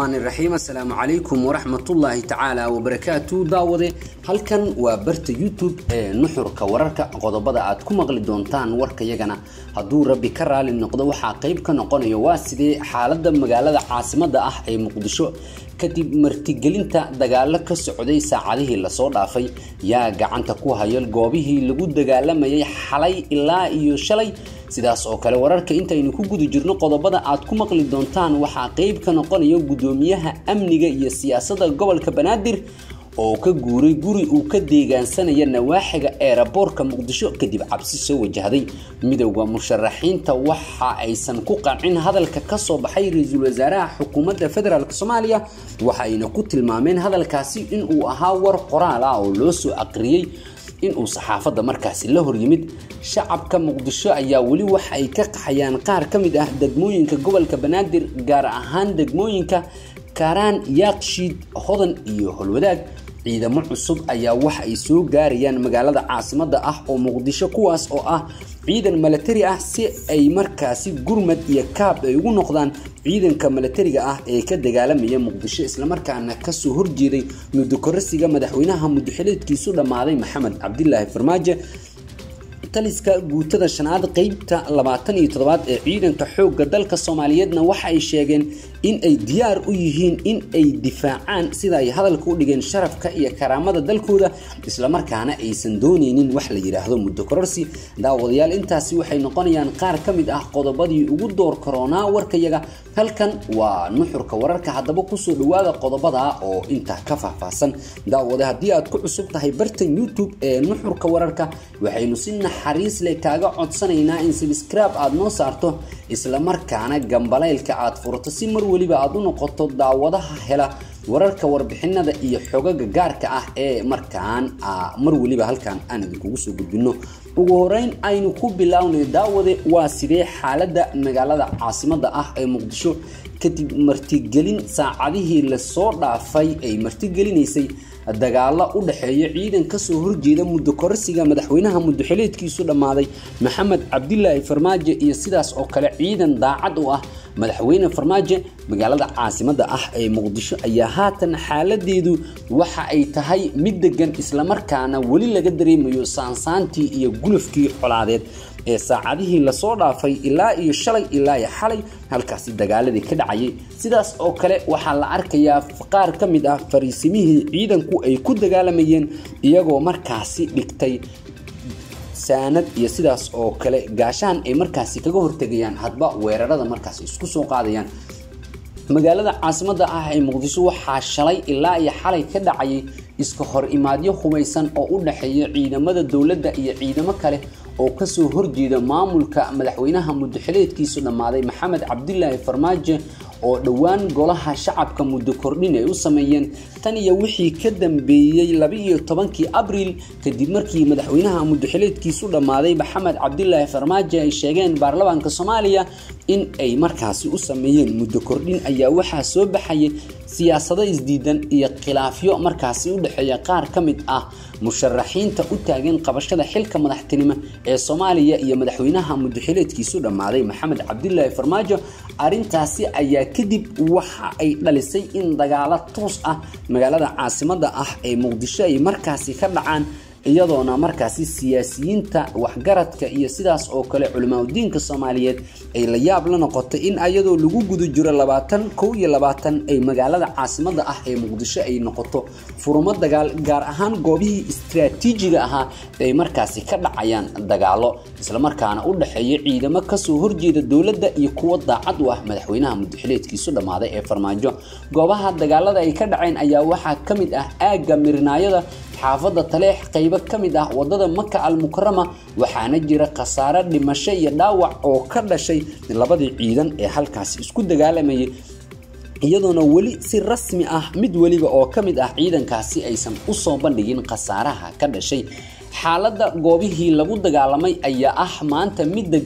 raxmaan iraxiim assalaamu calaykum waraxmatullaahi tacaala wabarakaatu daawade halkan waa barta youtube ee nuxurka wararka qodobada aad ku maqli doontaan warkayagana hadduu rabbi ka raali noqdo waxaa qeyb ka noqonaya waa sidee xaalada magaalada caasimada ah ee muqdisho kadib martigelinta dagaalo ka socday saacadihii lasoo dhaafay yaa gacanta ku haya goobihii lagu dagaalamayay xalay ilaa iyo shalay sidaas oo kale wararka intaynu ku guda jirno qodobada aad ku maqli doontaan waxaa qeyb ka noqonaya gudoomiyaha amniga iyo siyaasadda gobolka banaadir oo ka guuray guri uu ka deegaansanaya nawaaxiga eeraboorka muqdisho kadib cabsi soo wajahday midowda musharaxiinta waxa aysan ku qancin hadalka kasoo baxay ra-iisul wasaaraha xukuumadda federaalk soomaaliya waxaayna ku tilmaameen hadalkaasi inuu ahaa war qoraal ah oo loo soo aqriyey inuu saxaafadda markaasi la horyimid shacabka muqdisho ayaa weli waxa ay ka qaxayaan qaar ka mid ah degmooyinka gobolka banaadir gaar ahaan degmooyinka kaaraan yaakshiid hodan iyo holwadaag ciidamo cusub ayaa waxa ay soo gaarayaan magaalada caasimada ah oo muqdisho kuwaas oo ah ciidan milatari ah si ay markaasi gurmad iyo kaab ay ugu noqdaan ciidanka milatariga ah ee ka dagaalamaya muqdisho islamarkaana kasoo horjeeday mudokorasiga madaxweynaha mudaxileedkiisu dhammaaday maxamed cabdilaahi farmaajo taliska guutada shanaad qeybta labaatan iyo toddobaad ee ciidanka xoogga dalka soomaaliyeedna waxa ay sheegeen in ay diyaar u yihiin in ay difaacaan sida ay hadalka u dhigeen sharafka iyo karaamada dalkooda islamarkaana aysan dooneynin wax la yidhaahdo muddo kororsi daawadayaal intaasi waxay noqonayaan qaar ka mid ah qodobadii ugu door karoonaa warkayaga halkan waa nuxurka wararka haddaba kusoo dhawaada qodobada oo intaa ka faahfaahsan daawade haddii aad ku cusub tahay bartan youtube ee nuxurka wararka waxaynu si naxariis leh kaaga codsanaynaa in sabscribe aada noo saarto islamarkaana gambaleylka aad furato si mar weliba aad u noqoto daawadaha hela wararka warbixinada iyo xogaga gaarka ah ee markaan mar weliba halkan aan idinkugu soo gudbino ugu horeyn aynu ku bilownay daawade waa sidee xaalada magaalada caasimada ah ee muqdisho kadib martigelin saacadihii lasoo dhaafay ay martigelinaysay dagaalo u dhexeeya ciidan kasoo horjeeda muddo korasiga madaxweynaha mudaxileedkiisu dhammaaday maxamed cabdilaahi farmaajo iyo sidaas oo kale ciidan daacad u ah madaxweyne farmaajo magaalada caasimada ah ee muqdisho ayaa haatan xaaladeedu waxa ay tahay mid degan islamarkaana weli laga dareemayo saansaantii iyo gulufkii colaadeed ee saacadihii lasoo dhaafay ilaa iyo shalay ilaa iyo xalay halkaasi dagaaladii ka dhacayay sidaas oo kale waxaa la arkayaa qaar ka mid ah fariisimihii ciidanku ay ku dagaalamayeen iyagoo markaasi dhigtay saanad iyo sidaas oo kale gaashaan ay markaasi kaga hortegayaan hadba weerarada markaasi isku soo qaadayaan magaalada caasimada ah ee muqdisho waxaa shalay ilaa iyo xalay ka dhacayay iska hor imaadyo hubaysan oo u dhexeeya ciidamada dowladda iyo ciidamo kale oo kasoo horjeeda maamulka madaxweynaha mudaxileedkiisu dhammaaday maxamed cabdilaahi farmaajo oo dhowaan golaha shacabka muddo kordhin ay u sameeyeen tan iyo wixii ka dambeeyey laba-iyo tobankii abriil kadib markii madaxweynaha mudaxileedkiisu dhammaaday maxamed cabdilaahi farmaajo ay sheegeen baarlamaanka soomaaliya in ay markaasi u sameeyeen muddo kordhin ayaa waxaa soo baxayay siyaasado isdiidan iyo khilaafyo markaasi u dhexeeya qaar ka mid ah musharaxiinta u taagan qabashada xilka madaxtinimo ee soomaaliya iyo madaxweynaha mudaxileedkiisu dhammaaday maxamed cabdilaahi farmaajo arintaasi ayaa kadib waxa ay dhalisay in dagaalo toos ah magaalada caasimada ah ee muqdisho ay markaasi ka dhacaan iyadoona markaasi siyaasiyiinta waxgaradka iyo sidaas oo kale culimaadudiinka soomaaliyeed ay la yaab la noqotay in ayadoo lagu guda jiro labaatan kow iyo labaatan ay magaalada caasimada ah ee muqdisho ay noqoto furumo dagaal gaar ahaan goobihii istraatiijiga ahaa ay markaasi ka dhacayaan dagaalo islamarkaana u dhexeeya ciidamo kasoo horjeeda dowladda iyo kuwo daacad u ah madaxweynaha mudaxileedkiisu dhammaaday ee farmaajo goobaha dagaalada ay ka dhaceen ayaa waxaa ka mid ah aagga mirinaayada xaafadda taleex qaybo ka mid ah wadada maka al mukarama waxaana jira khasaare dhimasho iyo dhaawac oo ka dhashay labadii ciidan ee halkaasi isku dagaalamayay iyadoona weli si rasmi ah mid weliba oo ka mid ah ciidankaasi aysan usoo bandhigin khasaaraha ka dhashay xaaladda goobihii lagu dagaalamay ayaa ah maanta mid degan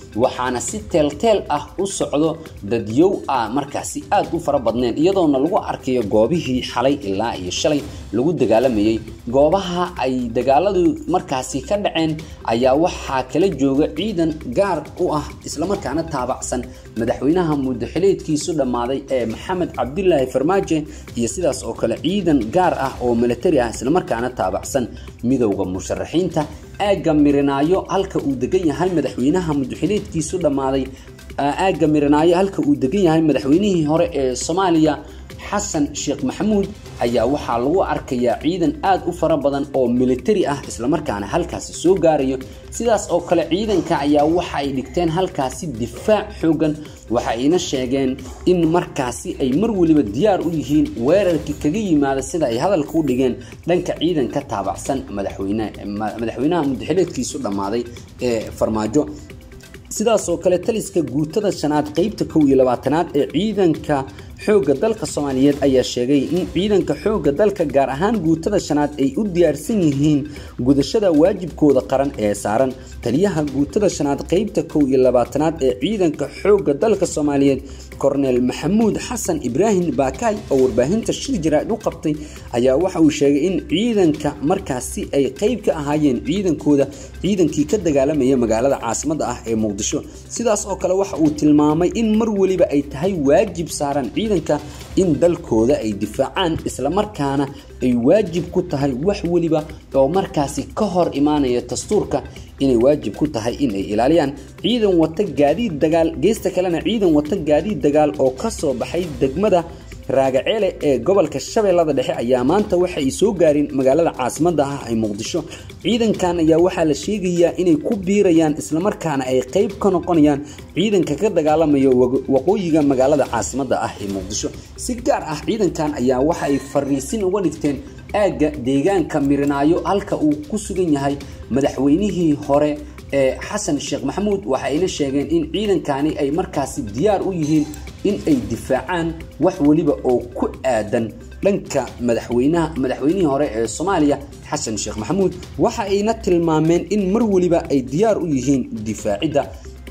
waxaana si teelteel ah u socdo dadyow ah markaasi aad u fara badneen iyadoona lagu arkayo goobihii xalay ilaa iyo shalay lagu dagaalamayay goobaha ay dagaaladu markaasi ka dhaceen ayaa waxaa kala jooga ciidan gaar u ah islamarkaana taabacsan madaxweynaha muddaxileedkiisu dhammaaday ee maxamed cabdilaahi farmaajo iyo sidaas oo kale ciidan gaar ah oo militari ah islamarkaana taabacsan midowda musharaxiinta aagga mirinaayo halka uu degan yahay madaxweynaha muddaxileedkiisu dhammaaday aagga mirinaayo halka uu degan yahay madaxweynihii hore ee soomaaliya xasan sheekh maxamuud ayaa waxaa lagu arkayaa ciidan aad u fara badan oo militari ah islamarkaana halkaasi soo gaarayo sidaas oo kale ciidanka ayaa waxa ay dhigteen halkaasi difaac xoogan waxa ayna sheegeen in markaasi ay mar weliba diyaar u yihiin weerarkii kaga yimaada sida ay hadalka u dhigeen dhanka ciidan ka taabacsan madaxweynaha muddaxileedkiisu dhammaaday ee farmaajo sidaas oo kale taliska guutada shanaad qeybta kow iyo labaatanaad ee ciidanka xoogga dalka soomaaliyeed ayaa sheegay in ciidanka xoogga dalka gaar ahaan guutada shanaad ay u diyaarsan yihiin gudashada waajibkooda qaran ee saaran taliyaha guutada shanaad qeybta kow iyo labaatanaad ee ciidanka xoogga dalka soomaaliyeed korneel maxamuud xasan ibraahim baakaay oo warbaahinta shir jaraa'id u qabtay ayaa waxa uu sheegay in ciidanka markaasi ay qeyb ka ahaayeen ciidankooda ciidankii ka dagaalamaya magaalada caasimadda ah ee muqdisho sidaas oo kale waxa uu tilmaamay in mar weliba ay tahay waajib saaran ciidanka in dalkooda ay difaacaan islamarkaana ay waajib ku tahay wax weliba oo markaasi ka hor imaanaya dastuurka inay waajib ku tahay in ay ilaaliyaan ciidan wata gaadiid dagaal geesta kalena ciidan wata gaadiid dagaal oo ka soo baxay degmada raagaceele ee gobolka shabeellada dhexe ayaa maanta waxa ay soo gaareen magaalada caasimadda ah ee muqdisho ciidankan ayaa waxaa la sheegayaa inay ku biirayaan islamarkaana ay qeyb ka noqonayaan ciidanka ka dagaalamaya waqooyiga magaalada caasimadda ah ee muqdisho si gaar ah ciidankan ayaa waxa ay fariisin uga dhigteen aagga deegaanka mirinaayo halka uu ku sugan yahay madaxweynihii hore ee xasan sheekh maxamuud waxa ayna sheegeen in ciidankani ay markaasi diyaar u yihiin in ay difaacaan wax weliba oo ku aadan dhanka madaxweynaha madaxweynihii hore ee soomaaliya xasan sheekh maxamuud waxa ayna tilmaameen in mar weliba ay diyaar u yihiin difaacidda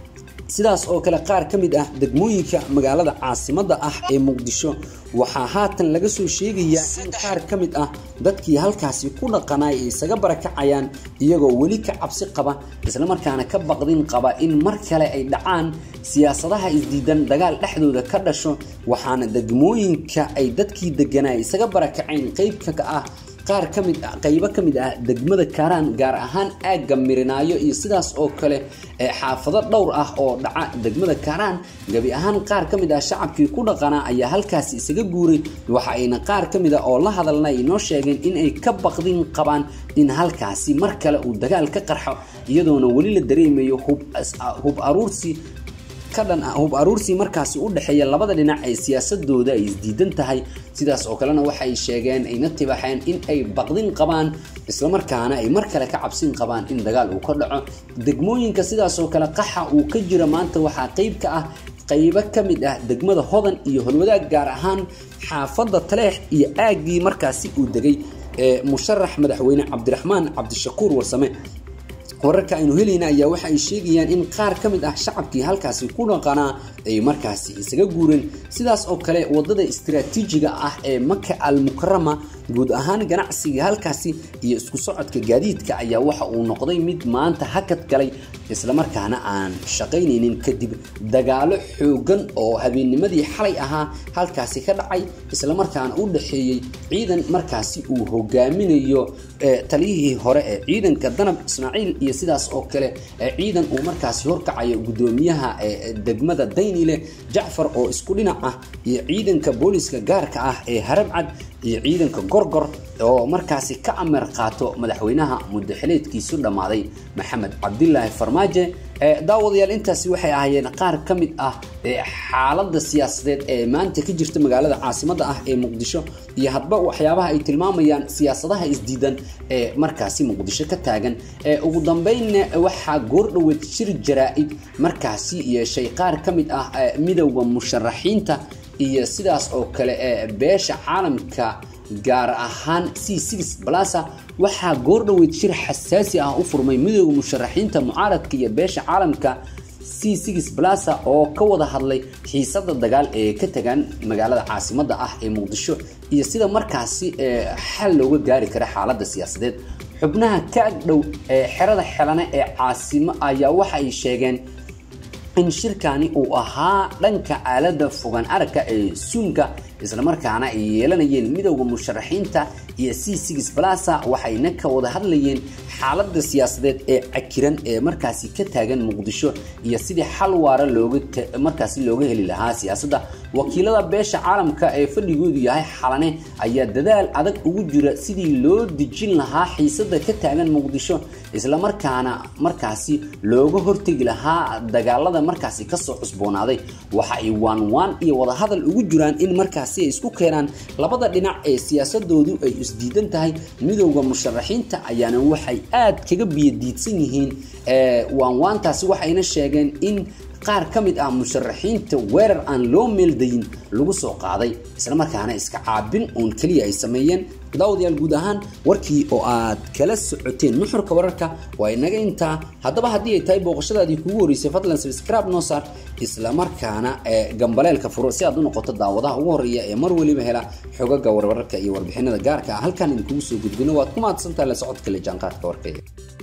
sidaas oo kale qaar ka mid ah degmooyinka magaalada caasimadda ah ee muqdisho waxaa haatan laga soo sheegayaa in qaar ka mid ah dadkii halkaasi ku dhaqanay ay isaga barakacayaan iyagoo weli ka cabsi qaba islamarkaana ka baqdin qaba in mar kale ay dhacaan siyaasadaha isdiidan dagaal dhexdooda ka dhasho waxaana degmooyinka ay dadkii deganaa isaga barakaceen qeybka ka ah qaar ka mid ah qaybo ka mid ah degmada kaaraan gaar ahaan aagga mirinaayo iyo sidaas oo kale xaafado dhowr ah oo dhaca degmada kaaraan gabi ahaan qaar ka mid ah shacabkii ku dhaqanaa ayaa halkaasi isaga guuray waxa ayna qaar ka mid ah oo la hadalna ay noo sheegeen in ay ka baqdin qabaan in halkaasi mar kale uu dagaal ka qarxo iyadoona weli la dareemayo hub aruursi kadhan hub aruursi markaasi u dhexeeya labada dhinac ee siyaasadooda ay isdiidan tahay sidaas oo kalena waxay sheegeen ayna tibaxeen in ay baqdin qabaan islamarkaana ay mar kale ka cabsin qabaan in dagaal uu ka dhaco degmooyinka sidaas oo kale qaxa uu ka jira maanta waxaa qeyb ka ah qaybo ka mid ah degmada hodan iyo holwadaag gaar ahaan xaafadda taleex iyo aaggii markaasi uu degay ee musharax madaxweyne cabdiraxmaan cabdishakuur warsame wararka aynu helayna ayaa waxa ay sheegayaan in qaar ka mid ah shacabkii halkaasi ku dhaqanaa ay markaasi isaga guureen sidaas oo kale wadada istiraatiijiga ah ee maka al mukarama guud ahaan ganacsiga halkaasi iyo isku socodka gaadiidka ayaa waxa uu noqday mid maanta hakad galay islamarkaana aan shaqaynaynin kadib dagaalo xoogan oo habeennimadii xalay ahaa halkaasi ka dhacay islamarkaana u dhexeeyey ciidan markaasi uu hogaaminayo taliyihii hore ee ciidanka danab ismaaciil iyo sidaas oo kale ciidan uu markaasi horkacayo gudoomiyaha degmada daynile jacfar oo isku dhinac ah iyo ciidanka booliska gaarka ah ee harabcad iyo ciidanka gorgor oo markaasi ka amar qaato madaxweynaha muddaxileedkiisu dhammaaday maxamed cabdilaahi farmaajo daawadayaal intaasi waxay ahaayeen qaar ka mid ah xaaladda siyaasadeed ee maanta ka jirta magaalada caasimadda ah ee muqdisho iyo hadba waxyaabaha ay tilmaamayaan siyaasadaha isdiidan ee markaasi muqdisho ka taagan ugu dambeynna waxaa goordhoweed shir jaraa-id markaasi yeeshay qaar ka mid ah midowda musharaxiinta iyo sidaas oo kale ee beesha caalamka gaar ahaan c six blasa waxaa goordhoweyd shir xasaasi ah u furmay midooda musharaxiinta mucaaradka iyo beesha caalamka c six plaza oo ka wada hadlay xiisada dagaal ee ka tagaan magaalada caasimada ah ee muqdisho iyo sida markaasi xal looga gaari kara xaalada siyaasadeed xubnaha ka agdhow ee xerada xelane ee caasimo ayaa waxa ay sheegeen in shirkani uu ahaa dhanka aalada fogaan aragka ee suunka islamarkaana ay yeelanayeen midowda musharaxiinta iyo c six plaza waxayna ka wada hadlayeen xaalada siyaasadeed ee cakiran ee markaasi ka taagan muqdisho iyo sidii xal waara looga markaasi looga heli lahaa siyaasadda wakiilada beesha caalamka ee fadhigoodu yahay xalane ayaa dadaal adag ugu jira sidii loo dejin lahaa xiisada ka taagan muqdisho islamarkaana markaasi looga hortegi lahaa dagaalada markaasi kasoo cusboonaaday waxa ay waan waan iyo wadahadal ugu jiraan in markaasi ay isku keenaan labada dhinac ee siyaasadoodu ay isdiidan tahay midowda musharaxiinta ayaana waxay aad kaga biyadiidsan yihiin waanwaantaasi waxayna sheegeen in qaar ka mid ah musharaxiinta weerar aan loo meeldayin lagu soo qaaday islamarkaana iska caabin uun keliya ay sameeyeen daawadayaal guud ahaan warkii oo aad kala socoteen nuxurka wararka waa inaga intaa haddaba haddii ay tahay booqashadaadii kugu horeysay fadlan subscribe noo saar islamarkaana gambaleelka furo si aad u noqoto daawadaha ugu horeeya ee mar weliba hela xogaga warwararka iyo warbixinada gaarka ah halkan idinkugu soo gudbino waad ku mahadsantahay la socodka le jaanqaadka warkayga